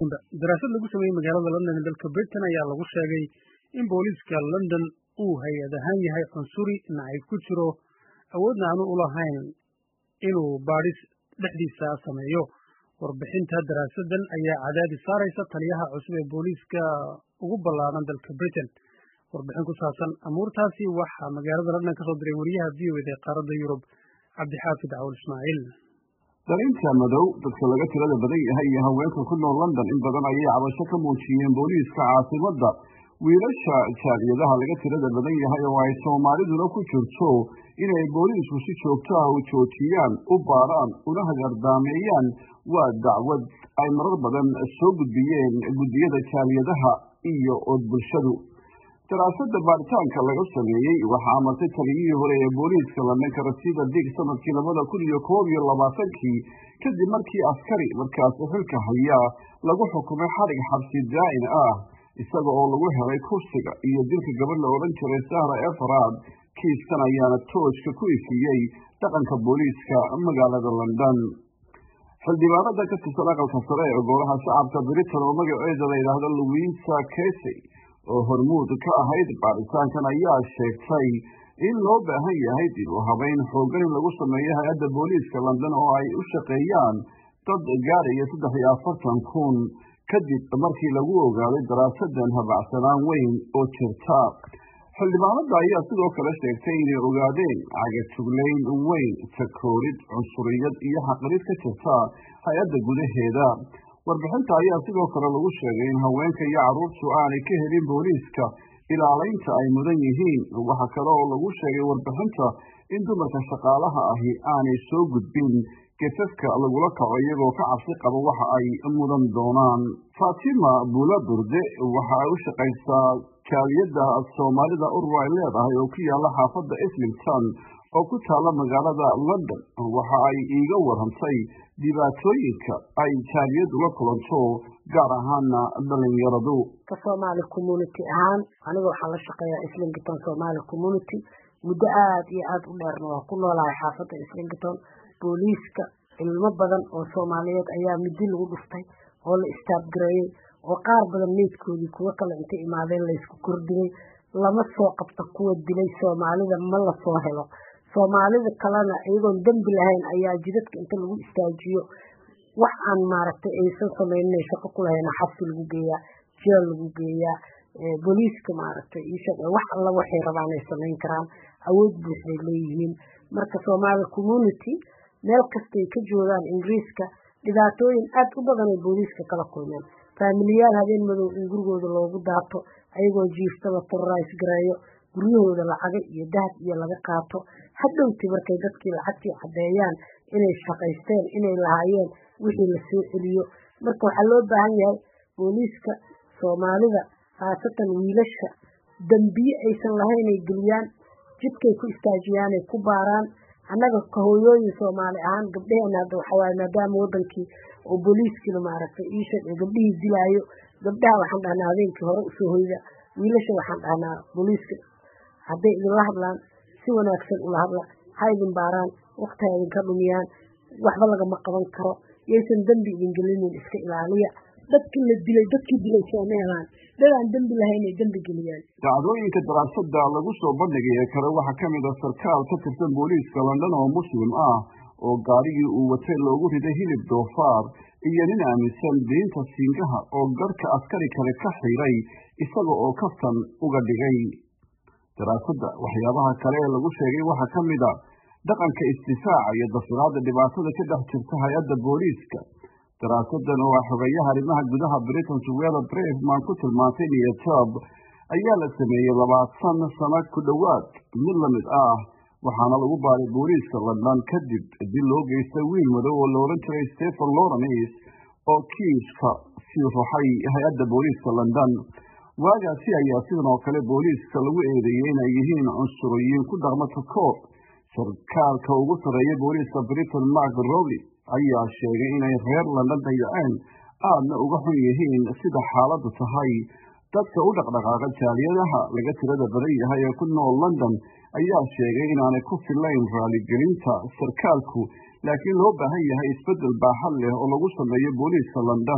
dhegeysanba daraasad lagu sameeyey magaalada london ee dalka britain ayaa lagu sheegay in booliiska london uu hay-ad ahaan yahay cunsuri nacayb ku jiro awoodna aanu u lahayn inuu baadhis dhexdiisa sameeyo warbixinta daraasadan ayaa cadaadis saaraysa taliyaha cusub ee booliiska ugu ballaaran dalka britain warbixin ku saabsan amuurtaasi waxaa magaalada london ka soo diray wariyaha v o ed ee qaaradda yurub cabdixaafid cawl ismaaciil dalinta madow dadka laga tirada badan yahay iyo haweenka ku nool london in badan ayay cabasho ka muujiyeen booliiska caasimadda wiilasha jaaliyadaha laga tirada badan yahay oo ay soomaaliduna ku jirto inay booliisku si joogto ah u joojiyaan u baaraan una hagardaameeyaan waa dacwad ay marar badan soo gudbiyeen guddiyada jaaliyadaha iyo od bulshadu daraasada baaritaanka laga sameeyey waxaa amartay taliyihii hore ee booliiska londonka rasiida dig sanadkii labada kun iyo koob iyo labaatankii kadib markii askari markaasi xilka hayaa lagu xukumay xadhig xabsi daa'in ah isaga oo lagu helay kursiga iyo dilka gabadh la odhan jiray sahra efrad kiiskan ayaana toojka ku ifiyey dhaqanka booliiska magaalada london xildhibaanada ka tirsan aqalka sare ee golaha shacabka britain oo magaceeda la yidhaahdo louisa casey oo hormuud ka ahayd baaritaankan ayaa sheegtay in loo baahan yahay dib u habeyn xoogan in lagu sameeyo hay-adda booliiska london oo ay u shaqeeyaan dad gaaraya saddex iyo afartan kun kadib markii lagu ogaaday daraasadan habacsanaan weyn oo jirta xildhibaanada ayaa sidoo kale sheegtay inay ogaadeen cagatuglayn weyn takoorid cunsuriyad iyo xaqrid ka jirta hay-adda gudaheeda warbixinta ayaa sidoo kale lagu sheegay in haweenka iyo carruurtu aanay ka helin booliiska ilaalaynta ay mudan yihiin waxa kale oo lagu sheegay warbixinta in dumarka shaqaalaha ahi aanay soo gudbin gefafka lagula kaco iyagoo ka cabsi qaba waxa ay mudan doonaan faatima buula burde waxa ay u shaqaysaa jaaliyadda soomaalida urur ay leedahay oo ku yaala xaafadda islington oo ku taala magaalada london waxa ay iiga warantay dhibaatooyinka ay jaaliyadu la kulanto gaar ahaana dhalinyaradu ka soomaali community ahaan aniga waxaan la shaqeeyaa islington somaali community muddo aada iyo aada u dheerna waa ku noolahay xaafadda islington booliiska ilmo badan oo soomaaliyeed ayaa midi lagu dhuftay oo la istaabgareeyey oo qaar badan meydkoodii kuwo kale intay imaadeen laysku kordhiyey lama soo qabta kuwa dilay soomaalida ma la soo helo soomaalida kalena iyagoon dembi lahayn ayaa jidadka inta lagu istaajiyo wax aan maaragtay aysan samaynin shaqo ku lahayna xabsi lagu geeyaa jeel lagu geeyaa booliiska maaragtay wax alla waxay rabaan ay samayn karaan awood buuxday leeyihiin marka soomaali community meel kastay ka joogaan ingiriiska dhibaatooyin aada u badan ay booliiska kala kulmeen faamiliyaal habeen madow in gurigooda loogu daato ayagoo jiifta la terrorise gareeyo guryahooda lacaga iyo dahab iyo laga qaato hadhowti markay dadkii lacagtii caddeeyaan inay shaqaysteen inay lahaayeen wixii la soo celiyo marka waxaa loo baahan yahay booliiska soomaalida khaasatan wiilasha dambiye aysan lahayn ay geliyaan jidkay ku istaajiyaanay ku baaraan annaga kahooyooyin soomaali ahaan gabdheheena hadda waxawaaye maadaama wadankii oo booliiskiina maaragtay iisha gabdhihii dilaayo gabdhaha waxaan dhahnaa habeenkii hore usoo hoyda wiilasha waxaan dhahnaa booliiska hadday idinla hadlaan si wanaagsan ula hadla ha idin baaraan wakti ha idinka dhumiyaan waxba lagama qaban karo yaysan dembi idin gelinin iska ilaaliya dadkii la dilay dadkii dilay sooma helaan dadaan dembi lahayn ay dembi geliyaan dacdooyinka daraasada lagu soo bandhigay ee kale waxaa ka mid a sarkaal ka tirsan booliiska london oo muslim ah oo gaarigii uu watay loogu riday hilib doofaar iyo nin aaminsan diinta siingaha oo garhka askari kale ka xiray isaga oo kaftan uga dhigay daraasadda waxyaabaha kale ee lagu sheegay waxaa ka mid a dhaqanka istifaaca iyo dafiraadda dhibaatada ka dhex jirta hay-adda booliiska daraasadan oo ah xogeeyaha arrimaha gudaha britain suweela brefman ku tilmaantay niyatob ayaa la sameeyey labaatan sano ku dhowaad mid la mid ah waxaana lagu baaray booliiska london kadib dil loo geystay wiil madow oo la odhan jiray stephen lawrence oo kiiska sii ruxay hay-adda booliiska london waagaasi ayaa sidan oo kale booliiska lagu eedeeyey inay yihiin cunsuriyiin ku dhaqma takoor sarkaalka ugu sarreeya booliiska britain mark rowley ayaa sheegay inay reer london dayaceen aadna uga xun yihiin sida xaaladdu tahay dadka u dhaqdhaqaaqa jaaliyadaha laga tirada badan yahay ee ku nool london ayaa sheegay inaanay ku filayn raaligelinta sarkaalku laakiin loo baahan yahay isbeddel baaxad leh oo lagu sameeyo booliiska london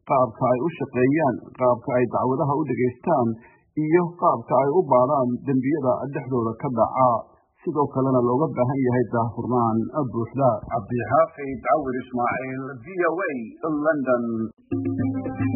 qaabka ay u shaqeeyaan qaabka ay dacwadaha u dhegaystaan iyo qaabka ay u baadhaan dembiyada dhexdooda ka dhaca sidoo kalena looga baahan yahay daahfurnaan buuxda cabdixaafid cawir ismaaciil v o a london